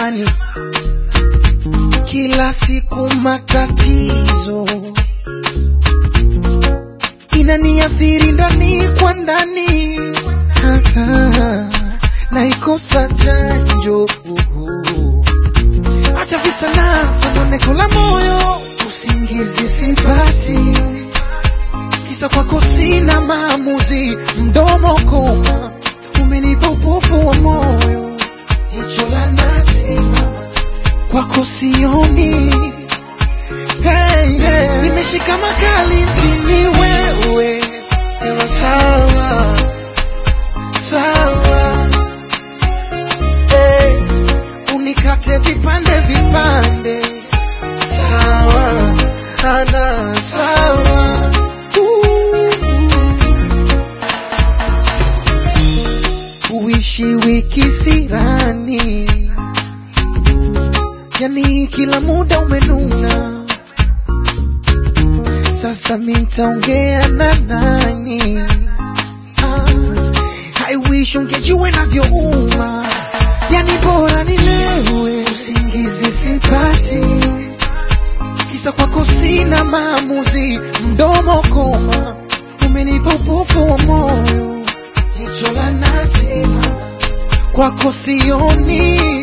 jamani, kila siku matatizo inaniathiri ndani kwa ndani, Ah, ah, naikosa chanjo acha visa na sononeko la moyo, usingizi sipati, kisa kwako sina maamuzi, mdomo koma, umenipa upofu wa moyo, jicho la nasi kwako sioni. Hey, hey. Nimeshika makali mpini wewe, sema sawa sawa, hey. Unikate vipande vipande, sawa ana sawa Uh. Uishi wiki sirani, yani kila muda umenuna. Sasa mitaongea na nani? Ah, I wish ungejua navyouma, yani bora nilewe, usingizi sipati, kisa kwako sina maamuzi, mdomo koma, umenipa upofu wa moyo, jicho la nasi kwako sioni